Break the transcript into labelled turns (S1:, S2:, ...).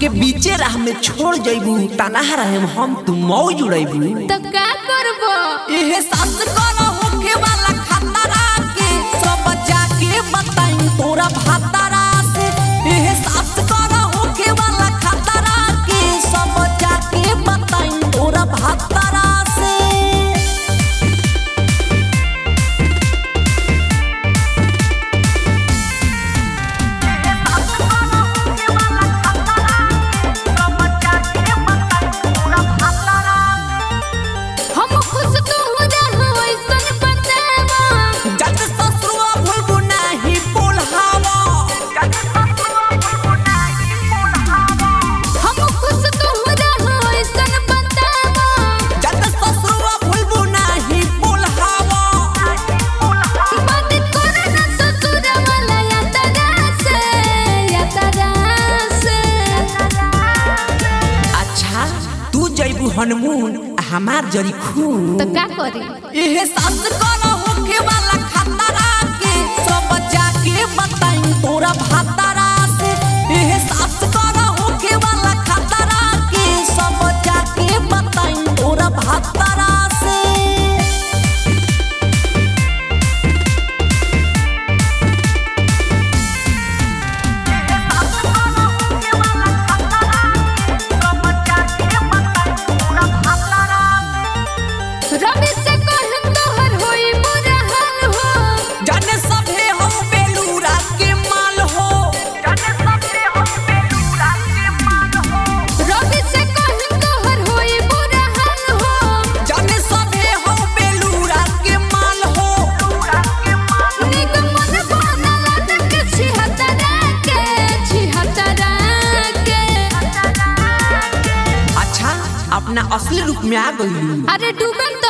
S1: हमके बीचे राह में छोड़ जइबू तना रहे हम तू मौ जुड़ैबू
S2: तो का करबो
S1: एहे सास करो होखे वाला खतरा के सब जाके बताई तोरा भातारा से एहे सास करो होखे वाला खतरा के सब जाके बताई तोरा भातारा से
S2: हम खुश तो हो रहो ऐसन बतावा
S1: जग ससुआ भूलबू नाही बोलहावा
S2: हम खुश तो हो रहो ऐसन बतावा
S1: जग ससुआ भूलबू नाही बोलहावा
S2: बात करे ना ससुर वाला या तरा से या तरा से
S1: अच्छा तू जइबू हनमून हमार जरी खून
S2: तो का करी
S1: एहे सास करो होखे वाला खतरा के सब जाके बताई तोरा भातारा से एहे सास करो होखे वाला खतरा के सब जाके बताई तोरा भातारा से
S2: रवि से कहन तोहर होई बुरा हाल हो
S1: जाने सभे हम बेलूरा के माल हो
S2: रवि से कहन तोहर होई बुरा हाल हो
S1: जाने सभे हम बेलूरा के माल हो
S2: निगमन बनला के छिहत्तरा के छिहत्तरा के
S1: अच्छा अपना असली रूप में आ गई
S2: अरे डूबन तो